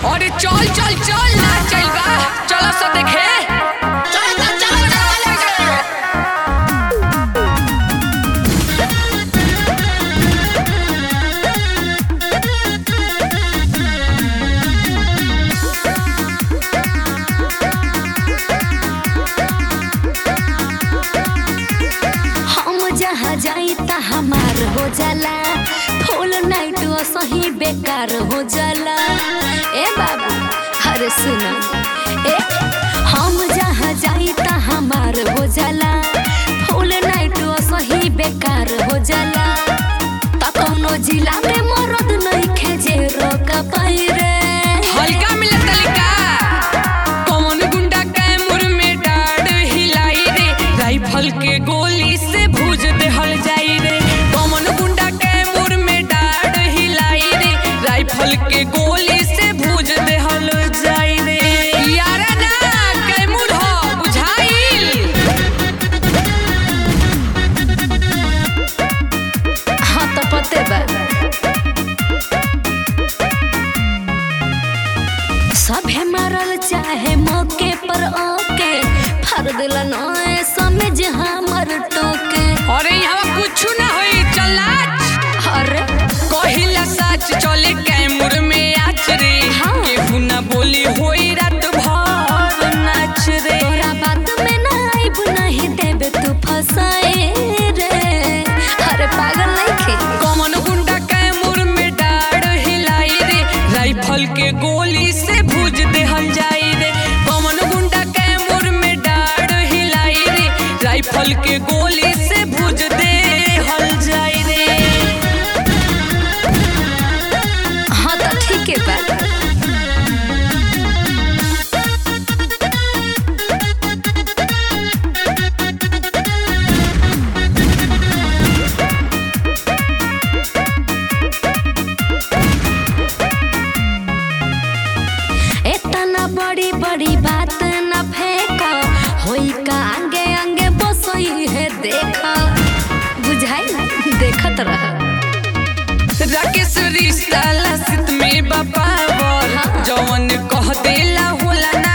अरे चल चल चल ना चल बा चल सब देखे चल चल चल चल चल हम जहाँ जाई ता हमार हो जाला फुल नाइट सही बेकार हो जाला ए बाबू अरे सुना ए हम जहाँ जाई ता हमार हो जाला फुल नाइट सही बेकार हो जाला ता कौनो जिला में मरद नहीं खेजे रोक पाई रे हल्का मिले तलिका कौन गुंडा कैमूर में डाड़ हिलाई रे राइफल के गोली से भूज देहल जाई रे कौन गुंडा कैमूर में डाड़ हिलाई रे राइफल के गोली से भूज देहल जाई रे यारा ना कैमूर हो बुझाइल हाँ तो पते बा सभे मरल चाहे मौके पर आके फर दिल नए समझ हमर टोके अरे यहाँ कुछ ना होई चल नाच अरे कहिला सच चले कैमूर में आच रे हाँ। केहू ना बोली होई रात भर नाच रे तोरा बात में ना आइब नहीं देबे तू फसाए रे अरे पागल नहीं खे कमन गुंडा कैमूर में डाड़ हिलाई रे राइफल के गोली से भूज देहल जाई रे कमन गुंडा कैमूर में डाड़ हिलाई रे राइफल के गोली से भूज देहल जाई रे हाँ तो ठीक है बा इतना बड़ी बड़ी बात न फेंका होई का आगे आगे बसई है देखा बुझाई देखत रह राकेश रिश्ता लसित में बपावर हाँ। जवन कह देला होला ना